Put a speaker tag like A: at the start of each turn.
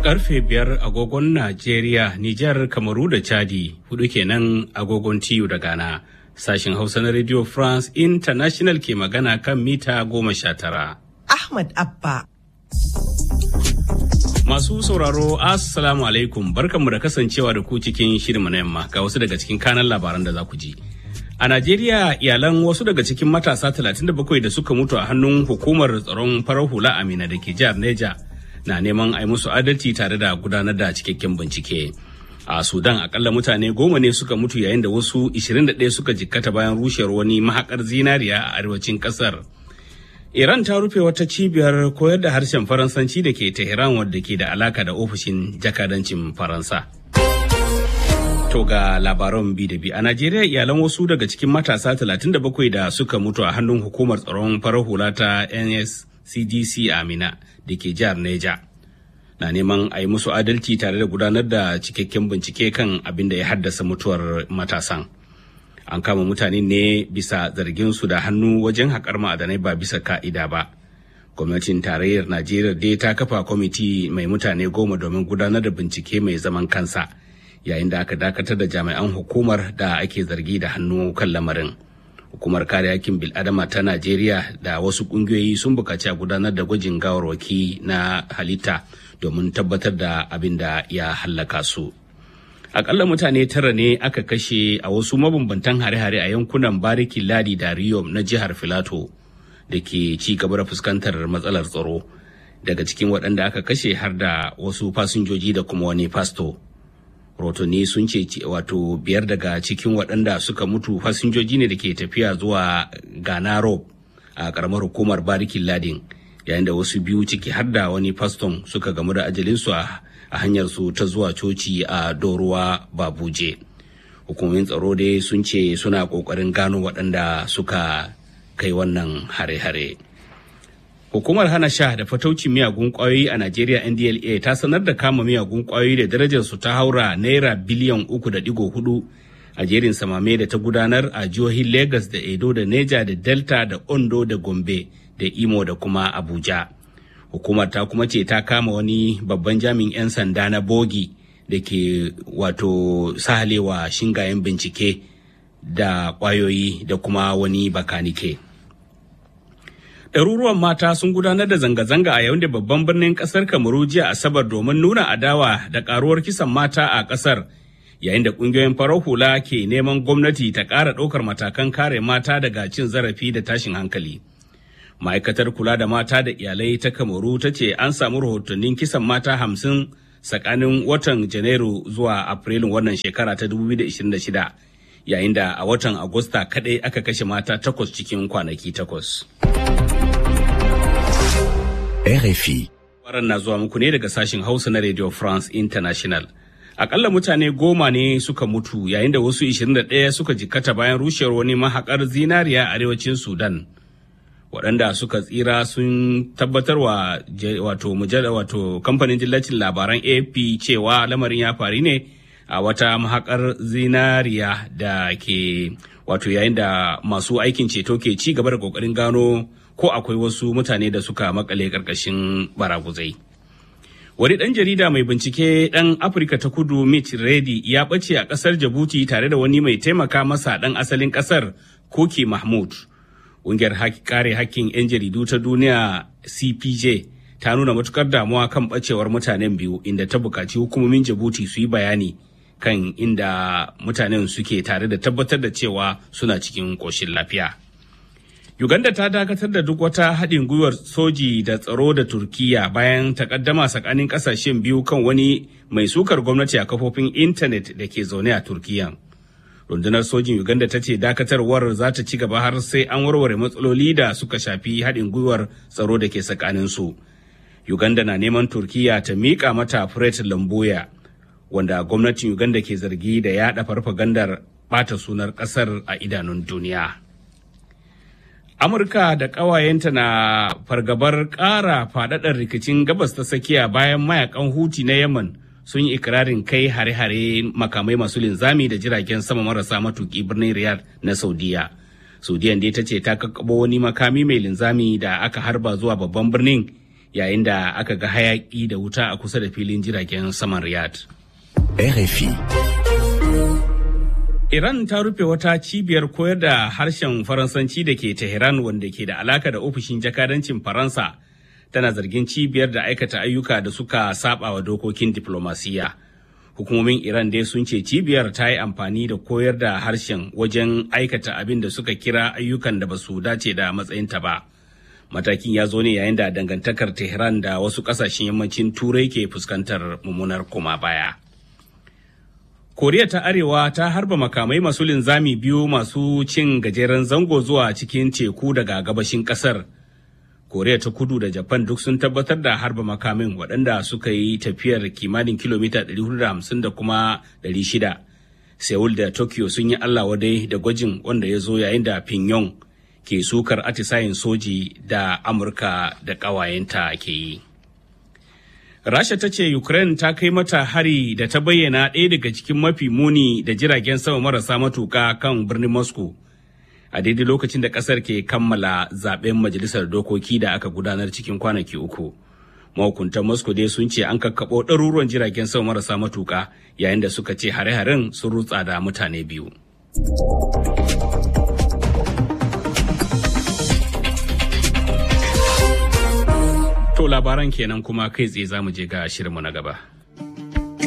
A: Karfe biyar agogon Najeriya, Nijar, Kamaru da Chadi, hudu kenan agogon TU da Ghana. Sashen Hausa na Radio France International ke magana kan mita goma sha tara.
B: Ahmad Abba.
A: Masu sauraro, Assalamu alaikum, barkanmu da kasancewa da ku cikin shirinmu na yamma ga wasu daga cikin kanan labaran da za ku ji. A Najeriya iyalan wasu daga cikin matasa 37 da suka mutu a hannun hukumar tsaron farar hula Amina da ke jihar Neja na neman a yi musu adalci tare da gudanar da cikakken bincike. A Sudan akalla mutane goma ne suka mutu yayin da wasu 21 suka jikkata bayan rushewar wani mahakar zinariya a arewacin kasar. Iran ta rufe wata cibiyar koyar da harshen Faransanci da ke Tehran wadda ke da alaka da ofishin jakadancin Faransa. To ga labaran bi da bi a Najeriya iyalan wasu daga cikin matasa 37 da suka mutu a hannun hukumar tsaron farar hula ta NSCDC Amina da ke jihar Neja. Na neman a yi musu adalci tare da gudanar da cikakken bincike kan abin da ya haddasa mutuwar matasan. An kama mutane ne bisa zargin su da hannu wajen haƙar ma'adanai ba bisa ka'ida ba. Gwamnatin tarayyar Najeriya dai ta kafa kwamiti mai mutane goma domin gudanar da bincike mai zaman kansa. yayin da aka dakatar da jami'an hukumar da ake zargi da hannu kan lamarin hukumar kare hakkin bil'adama ta najeriya da wasu kungiyoyi sun bukaci a gudanar da gwajin gawarwaki na halitta domin tabbatar da abin da ya hallaka su akalla mutane tara ne aka kashe a wasu mabambantan hare-hare a yankunan bariki ladi da riyom na jihar filato da ke ci gaba da fuskantar matsalar tsaro daga cikin waɗanda aka kashe har da wasu fasinjoji da kuma wani fasto rotoni sun ce wato biyar daga cikin waɗanda suka mutu fasinjoji ne da ke tafiya zuwa ghana rob a ƙaramar hukumar barikin ladin yayin da wasu biyu ciki har da wani faston suka gamu da ajalinsu a hanyar su ta zuwa coci a doruwa babuje hukumomin tsaro dai sun ce suna ƙoƙarin gano waɗanda suka kai wannan hare-hare. Hukumar hana sha da fataucin miyagun kwayoyi a Najeriya NDLA ta sanar da kama miyagun kwayoyi da darajar su ta haura naira biliyan uku da digo hudu a jerin samame da ta gudanar a jihohin Lagos da Edo da Neja da Delta da Ondo da Gombe da Imo da kuma Abuja. Hukumar ta kuma ce ta kama wani babban jami'in 'yan sanda na bogi da ke wato sahalewa shingayen bincike da kwayoyi da kuma wani bakanike. ɗaruruwan mata sun gudanar da zanga-zanga a yayin da babban birnin ƙasar kamaru jiya asabar domin nuna adawa da ƙaruwar kisan mata a ƙasar yayin da ƙungiyoyin farar hula ke neman gwamnati ta ƙara ɗaukar matakan kare mata daga cin zarafi da tashin hankali ma'aikatar kula da mata da iyalai ta kamaru ta ce an samu rahotannin kisan mata hamsin tsakanin watan janairu zuwa afrilun wannan shekara ta 2026 yayin da a watan agusta kaɗai aka kashe mata takwas cikin kwanaki takwas.
C: RFI.
A: Waran na zuwa muku ne daga sashen Hausa na Radio France International. Akalla mutane goma ne suka mutu yayin da wasu 21 suka jikkata bayan rushewar wani mahakar zinariya a arewacin Sudan. Waɗanda suka tsira sun tabbatar wa wato mujalla wato kamfanin dillacin labaran AP cewa lamarin ya faru ne a wata mahakar zinariya da ke wato yayin da masu aikin ceto ke ci gaba da kokarin gano ko akwai wasu mutane da suka makale karkashin baraguzai. Wani ɗan jarida mai bincike ɗan Afirka ta kudu Mitch Reddy ya ɓace a ƙasar Jabuti tare da wani mai taimaka masa ɗan asalin ƙasar Koki Mahmud. Ƙungiyar kare hakkin 'yan jaridu ta duniya CPJ ta nuna matukar damuwa kan ɓacewar mutanen biyu inda ta buƙaci hukumomin Jabuti su yi bayani kan inda mutanen suke tare da tabbatar da cewa suna cikin ƙoshin lafiya. Uganda ta dakatar da duk wata haɗin gwiwar soji da tsaro da Turkiya bayan takaddama tsakanin ƙasashen biyu kan wani mai sukar gwamnati a kafofin intanet da ke zaune a Turkiya. Rundunar sojin Uganda ta ce dakatarwar za ta ci gaba har sai an warware matsaloli da suka shafi haɗin gwiwar tsaro da ke tsakanin su. Uganda na neman Turkiya ta miƙa mata Fred Lamboya, wanda gwamnatin Uganda ke zargi da yaɗa farfagandar ɓata sunar ƙasar a idanun duniya. Amurka da ƙawayenta na fargabar ƙara faɗaɗar rikicin gabas ta tsakiya bayan mayakan Huti na Yemen sun yi ikirarin kai hare-hare makamai masu linzami da jiragen sama marasa matuƙi birnin Riyadh na Saudiya. Saudiyan dai ta ce ta kakkabo wani makami mai linzami da aka harba zuwa babban birnin yayin da aka ga hayaki da wuta a kusa da filin jiragen saman Riyadh.
B: RFI.
A: Iran ta rufe wata cibiyar koyar da harshen Faransanci da ke Tehran wanda ke da alaka da ofishin jakadancin Faransa tana zargin cibiyar da aikata ayyuka da suka saba wa dokokin diplomasiya. Hukumomin Iran dai sun ce cibiyar ta yi amfani da koyar da harshen wajen aikata abin da suka kira ayyukan da ba su dace da matsayinta ba. Matakin ya zo ne yayin da dangantakar Tehran da wasu kasashen yammacin Turai ke fuskantar mummunar koma baya. koriya ta arewa ta harba makamai masu linzami biyu masu cin gajeren zango zuwa cikin teku daga gabashin kasar koriya ta kudu da japan duk sun tabbatar da harba makamin waɗanda suka yi tafiyar kimanin kilomita 450 da kuma 600 seoul da tokyo sun yi allah wadai da gwajin wanda ya zo yayin da pyongyang ke sukar atisayen soji da amurka da ƙawayenta ke yi Rasha ta ce Ukraine ta kai mata hari da ta bayyana ɗaya daga cikin mafi muni da jiragen sama marasa matuka kan birnin Moscow. A daidai lokacin da ƙasar ke kammala zaben majalisar dokoki da aka gudanar cikin kwanaki uku. Mahukuntan Moscow dai sun ce an kakkaɓo ɗaruruwan jiragen sama marasa matuka yayin da suka ce hare-haren sun rutsa da mutane biyu. To labaran kenan kuma kai tsaye za mu je ga shirinmu na gaba.